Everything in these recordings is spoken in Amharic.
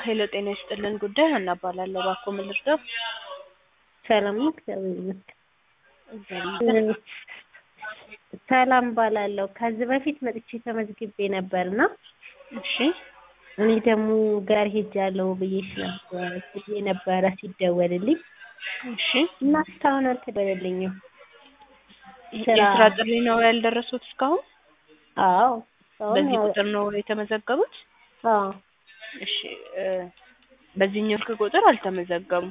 ሄሎ ጤና ይስጥልን ጉዳይ ሀና እባላለሁ። እባክዎ ምን ልርዳው? ሰላም ነው፣ እግዚአብሔር ይመስገን። እግዚአብሔር ይመስገን። ሰላም እባላለሁ። ከዚህ በፊት መጥቼ ተመዝግቤ ነበርና እሺ እኔ ደግሞ ጋር ሄጃለሁ ብዬሽ ነበር ብዬ ነበረ ሲደወልልኝ እሺ እና እስካሁን አልተደወለልኝም። ስራ- የስራ ጥሪ ነው ያልደረሱት እስካሁን? አዎ እስካሁን በዚህ ያው- ቁጥር ነው የተመዘገቡት? አዎ እሺ እ በዚህኛው ስልክ ቁጥር አልተመዘገቡም።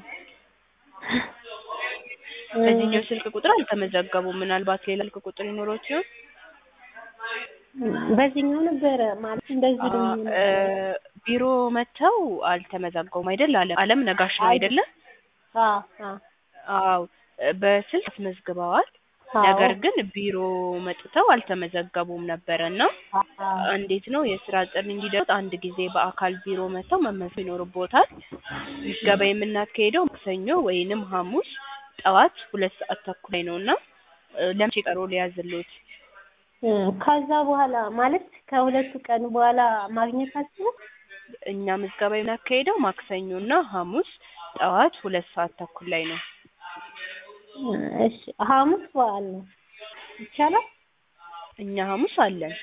በዚህኛው ስልክ ቁጥር አልተመዘገቡም። ምናልባት ሌላ ስልክ ቁጥር ይኖረው ሲሆን በዚህኛው ነበረ ማለት እንደዚህ አ- እ ቢሮ መጥተው አልተመዘገቡም አይደል? አለም አለም ነጋሽ ነው አይደለ? አዎ አዎ አዎ በስልክ አስመዝግበዋል። አዎ። ነገር ግን ቢሮ መጥተው አልተመዘገቡም ነበረ እና አዎ እንዴት ነው የስራ ጥሪ እንዲደርስ አንድ ጊዜ በአካል ቢሮ መጥተው መመዝገብ ይኖርቦታል። ምዝገባ የምናካሄደው ማክሰኞ ወይንም ሐሙስ ጠዋት ሁለት ሰዓት ተኩል ላይ ነው እና እ ለመቼ ቀሮ ሊያዝልዎት? እ ከዛ በኋላ ማለት ከሁለቱ ቀን በኋላ ማግኘታችሁ እኛ ምዝገባ የምናካሄደው ማክሰኞ እና ሐሙስ ጠዋት ሁለት ሰዓት ተኩል ላይ ነው። እሺ ሐሙስ በዓል ነው ይቻላል? እኛ ሐሙስ አለን።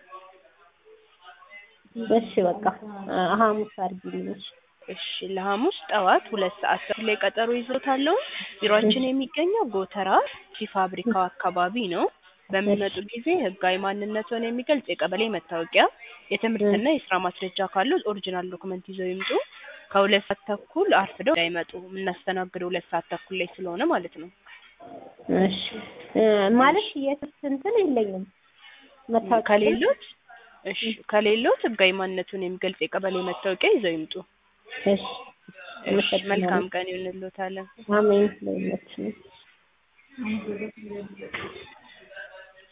እሺ በቃ እ ሐሙስ አድርጊልኝ። እሺ እሺ ለሐሙስ ጠዋት ሁለት ሰዓት ተኩል ላይ ቀጠሮ ይዞታለሁ። ቢሮአችን የሚገኘው ጎተራ ቲ ፋብሪካው አካባቢ ነው። በሚመጡ ጊዜ ህጋዊ ማንነትዎን የሚገልጽ የቀበሌ መታወቂያ፣ የትምህርትና የስራ ማስረጃ ካለው ኦሪጂናል ዶክመንት ይዘው ይምጡ። ከሁለት ሰዓት ተኩል አርፍደው እንዳይመጡ የምናስተናግደው ሁለት ሰዓት ተኩል ላይ ስለሆነ ማለት ነው። እሺ እ ማለት የትምህርት እንትን የለኝም መታወቂያ ከሌሎት እሺ ከሌሎት ህጋዊ ማንነቱን የሚገልጽ የቀበሌ መታወቂያ ይዘው ይምጡ። እሺ እሺ መልካም ቀን ይሁንልዎታለን። አሜን ለሁላችንም